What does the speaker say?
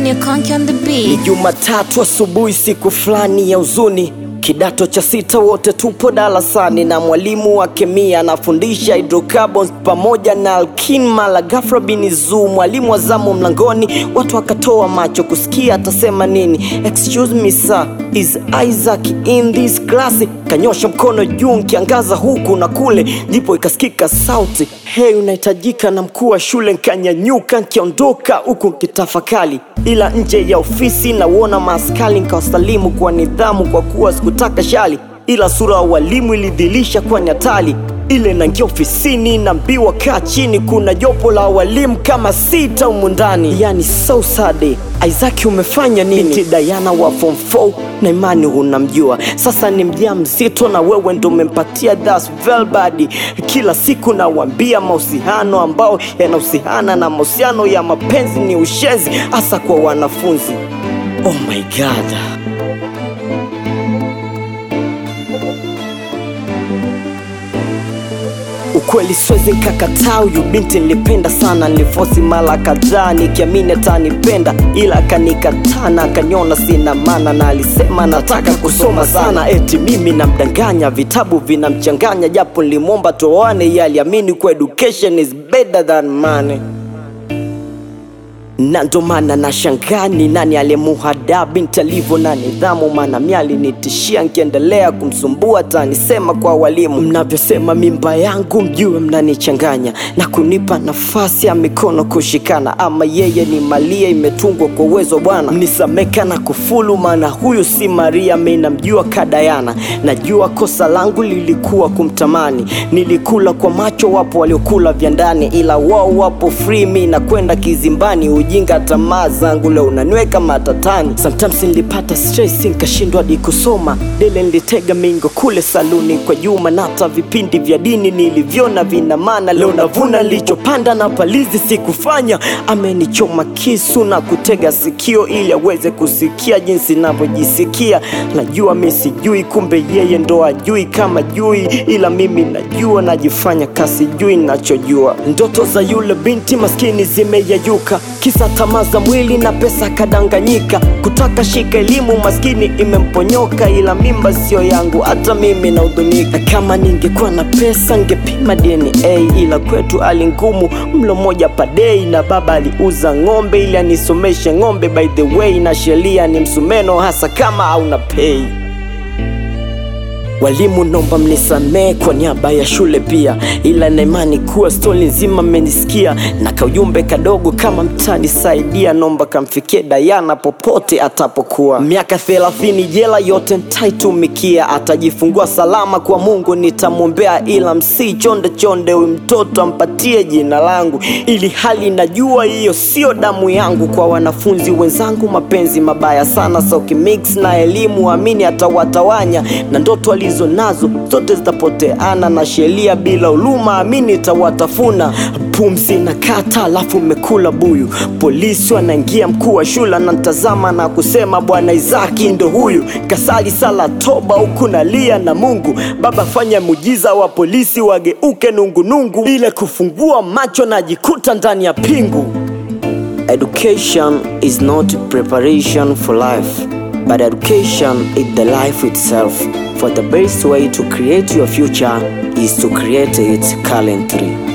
Junior Conk on the Ni beat. Jumatatu asubuhi, siku fulani ya huzuni. Kidato cha sita wote tupo darasani, na mwalimu wa kemia anafundisha hydrocarbons pamoja na alkin mala ghafla bin zu. Mwalimu wa zamu mlangoni, watu wakatoa macho kusikia atasema nini. Excuse me sir, is Isaac in this class? Kanyosha mkono juu nkiangaza huku na kule, ndipo ikasikika sauti Hey, unahitajika na mkuu wa shule. Nkanyanyuka nkiondoka huku nkitafakali, ila nje ya ofisi nauona maaskari, nkawasalimu kwa nidhamu kwa kuwa sikutaka shali, ila sura ya walimu ilidhilisha kuwa ni hatari ile. Naingia ofisini naambiwa kaa chini, kuna jopo la walimu kama sita humu ndani, yani so sad. Isaac umefanya nini? Binti Diana wa form 4 na imani unamjua sasa, ni mjaa mzito na wewe ndo umempatia that's very bad. Kila siku nawambia mahusiano ambao yanahusiana na mahusiano ya mapenzi ni ushenzi, hasa kwa wanafunzi. Oh my god. Ukweli siwezi nkakataa, huyu binti nilipenda sana, nilifosi mara kadhaa nikiamini atanipenda, ila akanikataa na akaniona sina maana, na alisema nataka kusoma sana, eti mimi namdanganya, vitabu vinamchanganya, japo nilimwomba tuoane, yeye aliamini kwa education is better than money na ndo maana nashangaa ni nani aliyemuhadaa binti alivyo na nidhamu, maana mi alinitishia nkiendelea kumsumbua tanisema kwa walimu. Mnavyosema mimba yangu, mjue mnanichanganya na kunipa nafasi ya mikono kushikana, ama yeye ni Malia imetungwa kwa uwezo wa Bwana. Mnisameka na kufulu, maana huyu si Maria, mi namjua Kadayana. Najua kosa langu lilikuwa kumtamani, nilikula kwa macho, wapo waliokula vya ndani, ila wao wapo free, mi nakwenda kizimbani ujinga tamaa zangu leo unaniweka matatani. Sometimes nilipata stress nikashindwa hadi kusoma, dele nilitega mingo kule saluni kwa Juma, na hata vipindi vya dini nilivyona vina maana. Leo navuna nilichopanda na palizi sikufanya. Amenichoma kisu na kutega sikio ili aweze kusikia jinsi navyojisikia. Najua mi sijui, kumbe yeye ndo ajui kama jui, ila mimi najua, najifanya kasijui nachojua. Ndoto za yule binti maskini zimeyayuka kisa tamaa za mwili na pesa kadanganyika, kutaka shika elimu maskini imemponyoka, ila mimba sio yangu, hata mimi naudhunika. Kama ningekuwa na pesa ngepima DNA, ila kwetu hali ngumu, mlo moja padei, na baba aliuza ng'ombe ili anisomeshe ng'ombe. By the way, na sheria ni msumeno, hasa kama hauna pei. Walimu nomba mnisamee kwa niaba ya shule pia, ila na imani kuwa stori nzima mmenisikia, na kaujumbe kadogo kama mtanisaidia, nomba kamfikie Dayana popote atapokuwa. Miaka thelathini jela yote ntaitumikia, atajifungua salama kwa Mungu nitamwombea, ila msi chonde chonde huyu mtoto ampatie jina langu, ili hali najua hiyo sio damu yangu. Kwa wanafunzi wenzangu mapenzi mabaya sana, so ukimix na elimu amini atawatawanya na ndoto alizo nazo zote zitapoteana, na sheria bila huruma amini itawatafuna. Pumzi na kata, alafu umekula buyu. Polisi wanaingia, mkuu wa shule anantazama na kusema, bwana Izaki ndo huyu. Kasali sala toba, huku nalia na Mungu Baba, fanya mujiza wa polisi wageuke nungunungu, ile kufungua macho najikuta ndani ya pingu. Education is not preparation for life, but education is the life itself. For the best way to create your future is to create it currently.